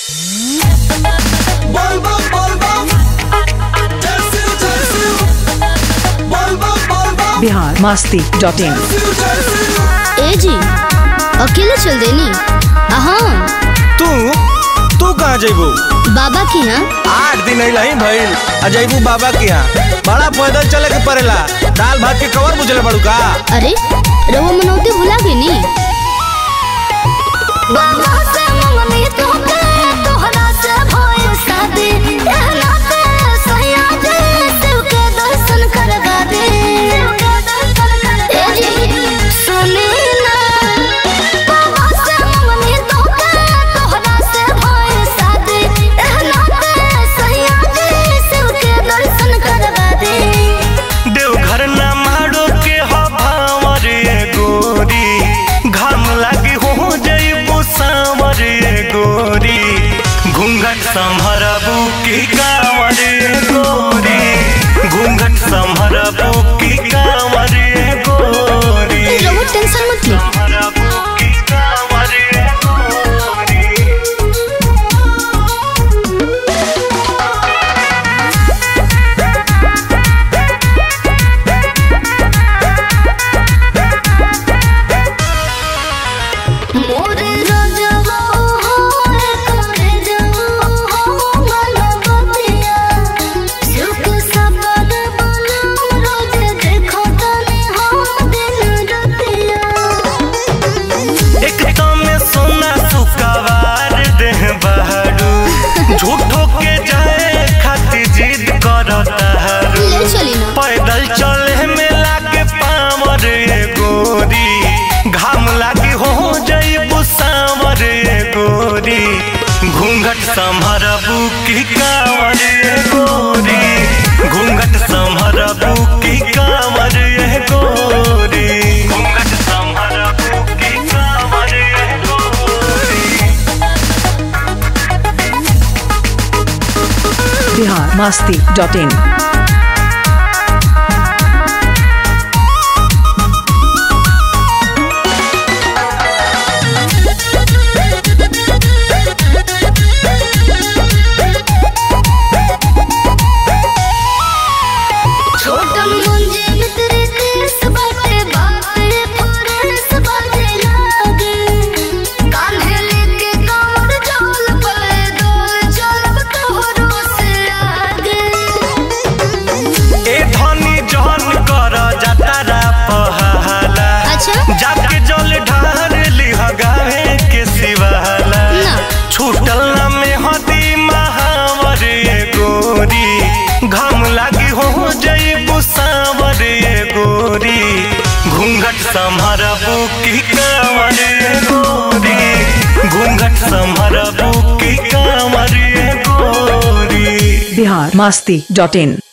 Volvo, Volvo. Tersil, tersil. Volvo, Volvo. Bihar Masti dot in Tersil, tersil. ए जी अकेले चल देनी हाँ तू तू कहाँ जैबू बाबा के यहाँ आठ दिन अइला ही भइल आ जैबू बाबा के यहाँ बड़ा पैदल चले के पड़ेला दाल भात के कवर बुझले पड़ू का अरे रहुआ मनौती भुला गई नी देवघर ना मारो के हवावर ये गोरी घाम लागी हो जैबू सांवर ये गोरी घूंघट संभरबू की कांवर ये गोरी घूंघट संभरबू की कांवर ये गोरी रहुआ टेंशन मत ले संभरबू की कांवर ये गोरी मोरे राजवा हो करे जाओ हो मनपतिया सुख सबद बना रोज देखो तने हो दिन रतिया एक में सोना सुकवार देह बहरू झूठो के जाए खातिर जिद करता हरू ले चली ना पैदल चले में लागे पावर ये गोरी घाम लागी हो जईबू सांवर ये गोरी घूंघट संभरबू की कांवर ये गोरी घूंघट संभरबू की कांवर ये गोरी घूंघट संभरबू की कांवर ये गोरी बिहार मस्ती डॉट इन छोटन मुंजे मित्र केस बाटे बाटे फरेस बाटे लागे कान्हे लेके कांवर चल पले डोल चलब तोहरो से आगे ए धनी जहन कर जतरा पहाला अच्छा जाके जल ढार लिह गावे के सिवाला ना छूटल ना में हदी महावर ये गोरी घाम लागी हो जईबू सांवर ये गोरी घूंघट संभरबू की कांवर ये गोरी घूंघट संभरबू की कांवर ये गोरी बिहार मस्ती डॉट इन